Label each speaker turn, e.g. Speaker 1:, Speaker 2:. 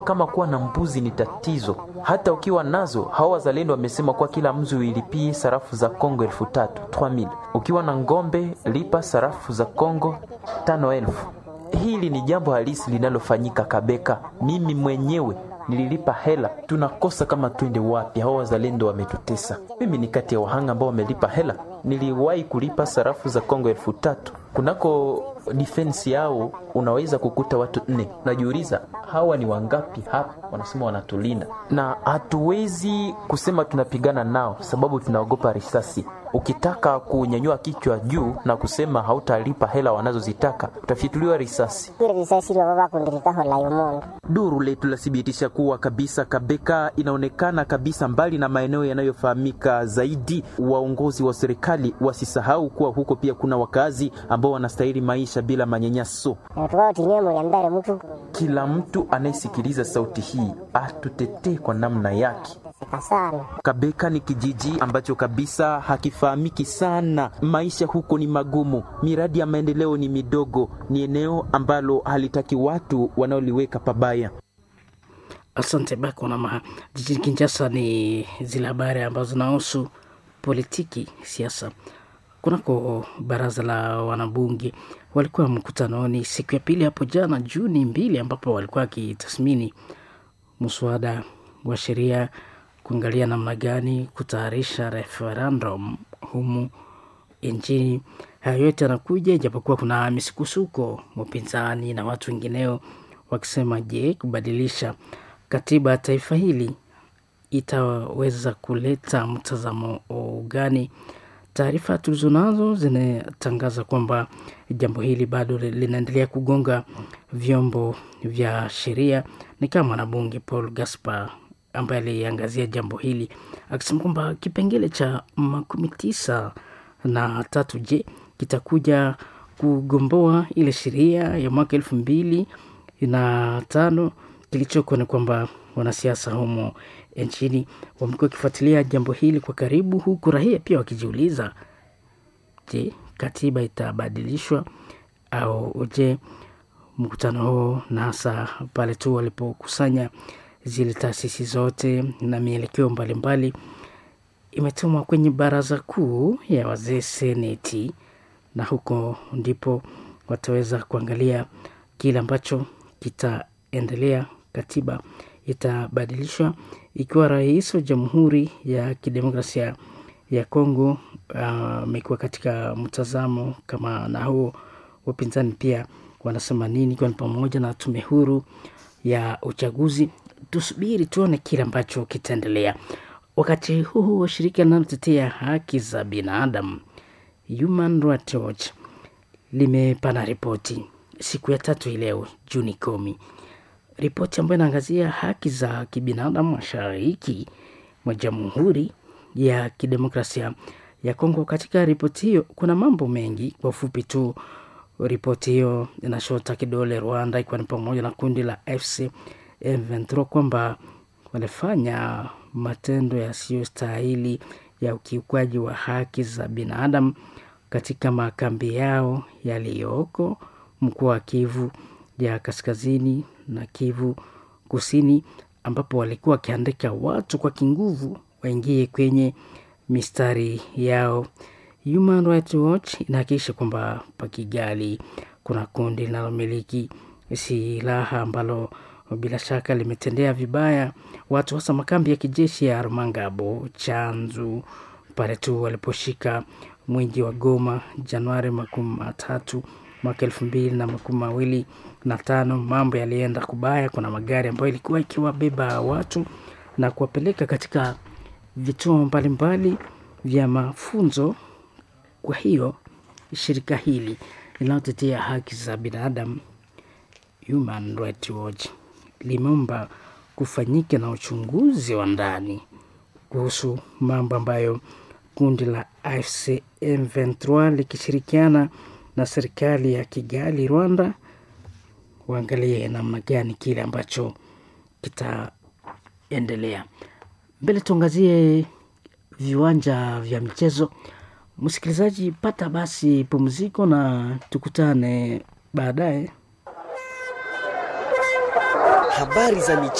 Speaker 1: kama kuwa na mbuzi ni tatizo, hata ukiwa nazo, hawa wazalendo wamesema kuwa kila mzi uilipie sarafu za Kongo elfu tatu 3000. Ukiwa na ngombe lipa sarafu za Kongo tano elfu. Hili ni jambo halisi linalofanyika Kabeka. Mimi mwenyewe nililipa hela, tunakosa kama twende wapi? Hao wazalendo wametutesa. Mimi ni kati ya wahanga ambao wamelipa hela. Niliwahi kulipa sarafu za Kongo elfu tatu kunako defense yao, unaweza kukuta watu nne. Najiuliza hawa ni wangapi hapa? Wanasema wanatulinda, na hatuwezi kusema tunapigana nao sababu tunaogopa risasi. Ukitaka kunyanyua kichwa juu na kusema hautalipa hela wanazozitaka utafituliwa risasi. Duru letu lathibitisha kuwa kabisa Kabeka inaonekana kabisa mbali na maeneo yanayofahamika zaidi. Waongozi wa serikali wasisahau kuwa huko pia kuna wakazi ambao wanastahili maisha bila manyanyaso. Kila mtu anayesikiliza sauti hii atutetee kwa namna yake. Kabeka ni kijiji ambacho kabisa hakifahamiki sana. Maisha huko ni magumu, miradi ya maendeleo ni midogo, ni eneo ambalo halitaki watu wanaoliweka pabaya.
Speaker 2: Asante Bakonama. Jijini Kinshasa ni zile habari ambazo zinahusu politiki, siasa. Kunako baraza la wanabunge walikuwa mkutanoni siku ya pili hapo jana Juni mbili, ambapo walikuwa wakitathmini mswada wa sheria kuangalia namna gani kutayarisha referendum humu nchini. Haya yote yanakuja ijapokuwa kuna misukusuko, upinzani na watu wengineo wakisema, je, kubadilisha katiba ya taifa hili itaweza kuleta mtazamo gani? Taarifa tulizonazo zinatangaza kwamba jambo hili bado linaendelea kugonga vyombo vya sheria. Ni kama mwanabunge Paul Gaspar ambaye aliangazia jambo hili akisema kwamba kipengele cha makumi tisa na tatu je kitakuja kugomboa ile sheria ya mwaka elfu mbili na tano. Kilichoko ni kwamba wanasiasa humo nchini wamekuwa wakifuatilia jambo hili kwa karibu, huku raia pia wakijiuliza, je, katiba itabadilishwa au je? Mkutano huo na hasa pale tu walipokusanya zile taasisi zote na mielekeo mbalimbali imetumwa kwenye baraza kuu ya wazee seneti, na huko ndipo wataweza kuangalia kile ambacho kitaendelea. Katiba itabadilishwa ikiwa rais wa Jamhuri ya Kidemokrasia ya Kongo amekuwa uh, katika mtazamo kama na huo. Wapinzani pia wanasema nini, ikiwa ni pamoja na tume huru ya uchaguzi. Tusubiri tuone kile ambacho kitaendelea. Wakati huu wa shirika linalotetea haki za binadamu Human Rights Watch limepana ripoti siku ya tatu hii leo Juni kumi, ripoti ambayo inaangazia haki za kibinadamu mashariki mwa Jamhuri ya Kidemokrasia ya Kongo. Katika ripoti hiyo kuna mambo mengi, kwa ufupi tu ripoti hiyo inashota kidole Rwanda, ikiwa ni pamoja na kundi la FC M23 kwamba walifanya matendo yasiyostahili ya ukiukwaji wa haki za binadamu katika makambi yao yaliyoko mkoa wa Kivu ya kaskazini na Kivu kusini, ambapo walikuwa wakiandika watu kwa kinguvu waingie kwenye mistari yao. Human Rights Watch inahakikisha kwamba pa Kigali kuna kundi linalomiliki silaha ambalo bila shaka limetendea vibaya watu hasa makambi ya kijeshi ya Rumangabo, Chanzu pale tu waliposhika mwingi wa Goma Januari makumi matatu mwaka elfu mbili na makumi mawili na tano. Mambo yalienda kubaya. Kuna magari ambayo ilikuwa ikiwabeba watu na kuwapeleka katika vituo mbalimbali vya mafunzo. Kwa hiyo shirika hili linalotetea haki za binadamu Human Rights Watch limeomba kufanyika na uchunguzi wa ndani kuhusu mambo ambayo kundi la AFC M23 likishirikiana na serikali ya Kigali, Rwanda, waangalie namna gani kile ambacho kitaendelea mbele. Tuangazie viwanja vya michezo. Msikilizaji, pata basi pumziko na tukutane baadaye.
Speaker 3: Habari za michezo.